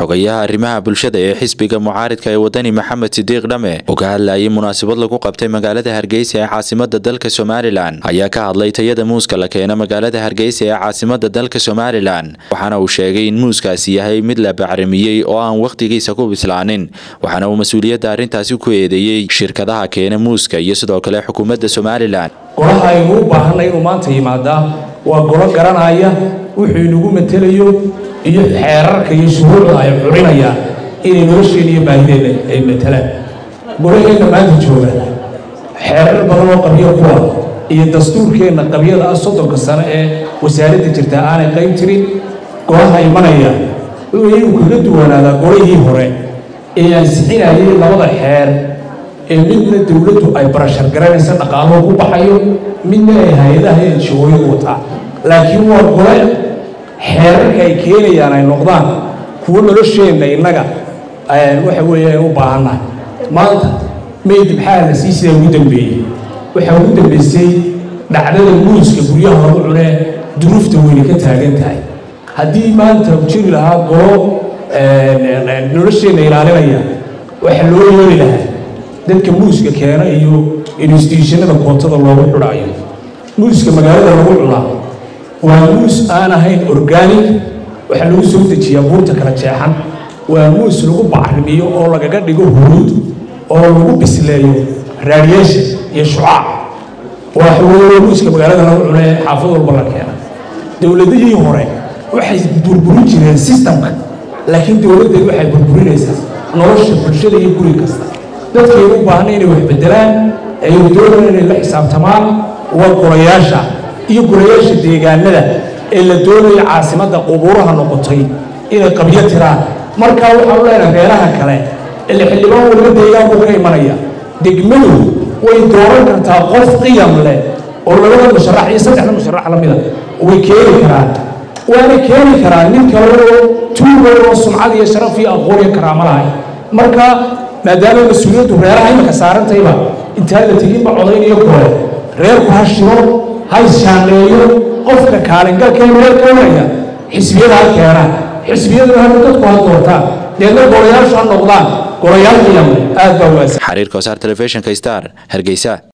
xogayaha arrimaha bulshada ee xisbiga mucaaridka ee wadani maxamed sidiiq dhame oo ka hadlayay munaasabad lagu qabtay magaalada hargeysa ee caasimada dalka somalilan ayaa ka hadlay tayada muuska la keeno magaalada hargeysa ee caasimada dalka somalilan waxaana uu sheegay in muuskaasi yahay mid la bacramiyey oo aan wakhtigiisa ku bislaanin waxaana uu mas-uuliyadda arrintaasi ku eedeeyey shirkadaha keena muuska iyo sidoo kale xukuumadda somalilan golaha aynu u baahanay inuu maanta yimaadaa waa golo garanaya wuxuu inagu matelayo iyo xeerarka iyo shuruucda ay curinayaan inay nolosheenna iyo baahideenna ay matelaan golaheenna maanta jooga xeerar badan oo qabyo kuwa iyo dastuurkeenna qabyada ah soddonka sano ee wasaaradda jirta aanay qayb jirin golaha imanaya wuxuu iyagu kaga duwanaadaa golihii hore ee ansixinayay labada xeer ee midna dowladdu ay barashar garanaysa dhaqaaluhu ku baxayo midna ay hay-adaha enjooyo wataa laakiin waa gole xeerarka ay keenayaan ay noqdaan kuwo nolosheenna innaga waxa weeye ay u baahannahay maanta mayd maxaa la sii sidaa ugu dambeeyey waxaa ugu dambeysay dhacdada muuska guryaha lagu cunee duruufta weyne ka taagan tahay haddii maanta jiri lahaa golo nolosheenna ilaalinaya waxa loo yeeli lahaa dadka muuska keena iyo institutionada kootada loogu xidhaayo muuska magaalada lagu cunaa waa muus aan ahayn organic waxaa lagu soo dejiyaa buurta kala jeexan waa muus lagu bacrimiyo oo lagaga dhigo huruud oo lagu bisleeyo raadiyesha iyo shucaac waa muuska magaalada lagu cuna ee xaafad walba la keena dowladihii hore waxay burburin jireen systemka laakiin dowladdeed waxay burburinaysaa nolosha bulshada iyo guri kasta dadkay u baahnay inay wax bedelaan ay doonayaan inay la xisaabtamaan waa golayaasha iyo golayaasha deegaanada ee la doonaya caasimadda qubuuraha noqotay inay qabyo tiraan markaa waxaanu leenahay reeraha kale ile xildhibaan waliba deegaanku ka imanaya degmadu way dooran kartaa qof qiyam leh oo labada musharax iyo saddexda musharax la mida way keeni karaan waana keeni karaan nin kale oo tuugo oo sumcad iyo sharaf iyo aqoon iyo karaamo lahay marka maadaama mas-uuliyaddu reeraha imaka saarantayba intaan la teginba codaynayo kore reerku ha shiro ha isshaanleeyo qofka kaalingalkee meel kawanaya xisbiyada ha keenaan xisbiyaduna hanu dadku ha doortaan deedna golayaashu ha noqdaan golayaal qiyam aad baa waasa xariirka wasaar telefishinka star hargeysa